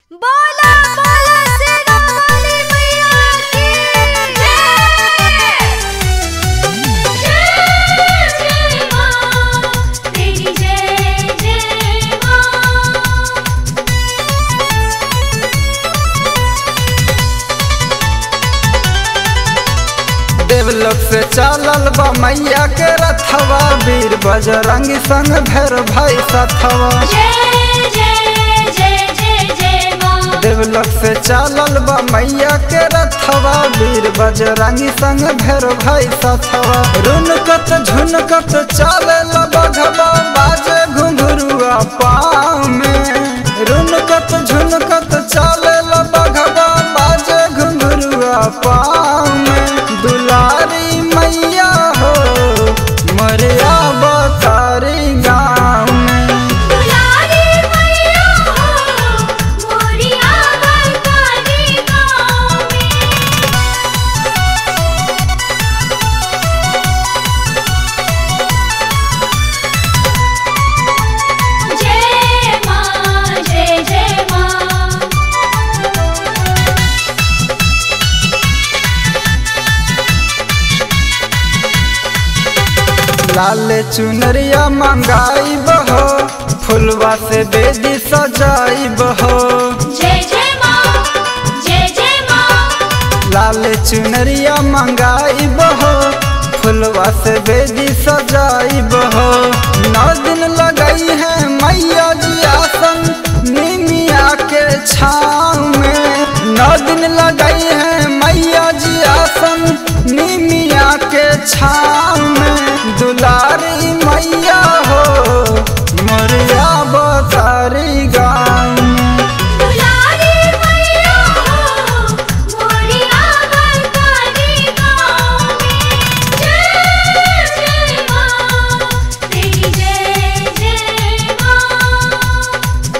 बोला बोला शेरा वाली मैया की जय जय जय मां तेरी जय जय मां देवलोक से चालल बा मैया के रथवा वीर बजरंगी संग भैर भाई सथवा जय जय जय जय जय मां देवलोक से चालल बा मैया के रथवा वीर बजरंगी संग भैर भाई सथवा रुनकत झुनकत चाले बघवा बाजे घुंघरुआ पाँव में रुनकत झुनकत चाले बघवा बाजे घुंघरुआ पाँव में दुलारी मैया हो मरिया बतारी गाँव में दुलारी मैया हो मोरिया बरकाली गाँव में जय मां जय जय मां लाल चुनरिया मंगाई बहो फुलवा से बेदी सजाई बहो जय जय मां जय जय मां लाल चुनरिया मंगाई बहो फुलवा से बेदी सजाई बहो नौ दिन लगाई है मैया जी आसन निमिया के छाँव में नौ दिन लगाई है मैया जी आसन निमिया के छाँव में दुलारी मैया हो मोरिया बतारी गाँव में दुलारी मैया हो मोरिया बरकाली गाँव में जय जय मां तेरी जय जय मां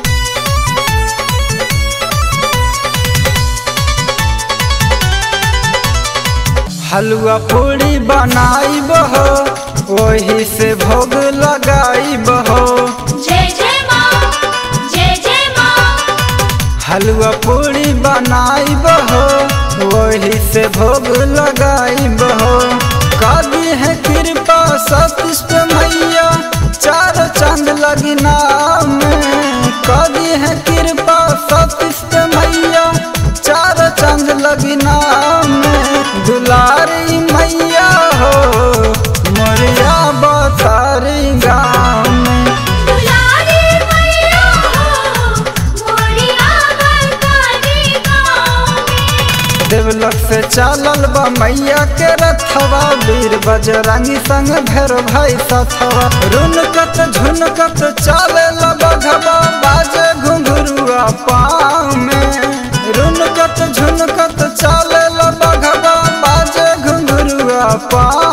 हलुआ पूरी बनाई बहो वही से भोग लगाई बहो जय जय मां जय जय मां हलुआ पूरी बनाई बहो वही से भोग लगाई बहो कादी है कृपा सतिष्ट मैया चार चंद लगना में कादी है कृपा सतिष्ट मैया चार चंद लगना में दुलारी मैया हो मोरिया बतारी गाँव में दुलारी मैया हो मोरिया बरकाली गाँव में देवलोक से चालल बा मैया के रथवा वीर बजरंगी संग भैर भाई सथवा रुनकत झुनकत चाले बघवा बाजे घुंघरुआ पाँव में रुनकत झुनकत चाले बघवा बाजे घुंघरुआ पाँव